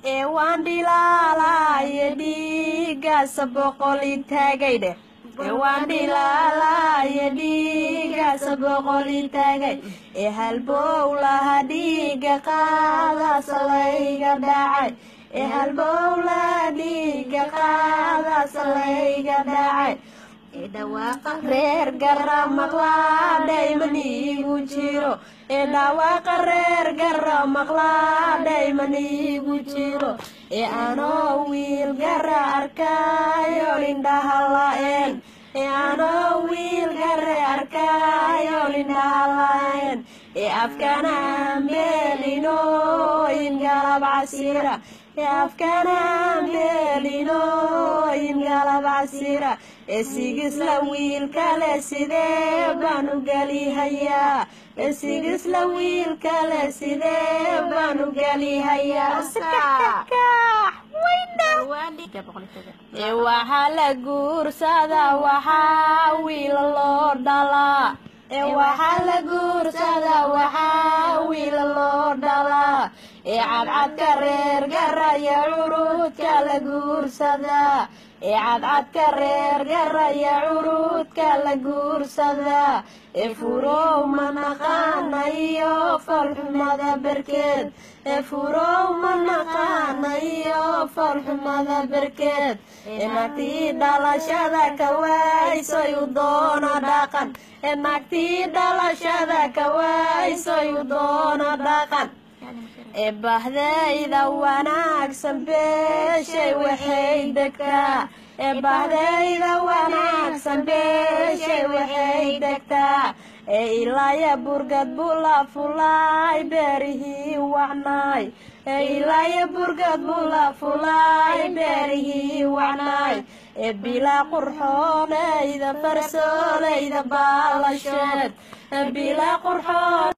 ee waan dhilaalaaye dhiigaasa boqoli taagay dheh ee waan dhilaalaaye dhiigaasa boqoli taagay ee halbowlaha dhiiga qaadaasa layga dhacay ee halbowlaha dhiiga qaadaasa layga dhacay ee dhawaaqa reer gara maqlaadhay maniigu jiro ee dhawaaqa reer gara maqlaadhay maniigu jiro ee anoo wiil gara arkaayo indhaha la-een ee anoo wiil gare arkaayo indhaha la-een ee afkana meelinooyin galab casira ee afkana meelinooyin galab casira ee sigisla wiil kale sidee baan u gelihayaa ee sigisla wiil kale sidee baan u gelihayaa ee waxaa la guursadaa waxaa wiil loo dhalaa ee waxaa la guursadaa waxaa wiil loo dhalaa ee cadcadka reer garaya curudka la guursadaa ee cadcadka reer garaya curudka la guursadaa ee furow ma naqaana iyo falxumada berkeed ee furow ma naqaana iyo falxumada berkeed ee nagtii dhalashada ka waaysoy u doona dhaqan ee nagtii dhalashada ka waaysoy u doona dhaqan ee bahdayda wanaagsan beeshay waxay degtaa ee bahdayda wanaagsan beeshay waxay degtaa ee ilaaya burgad bula fulaay beerihii wacnaay ee ilaaya burgad bula fulaay beerihii wacnaay ee bilaa qurxoonayda farsoolayda baalasheed ee bilaa qurxoon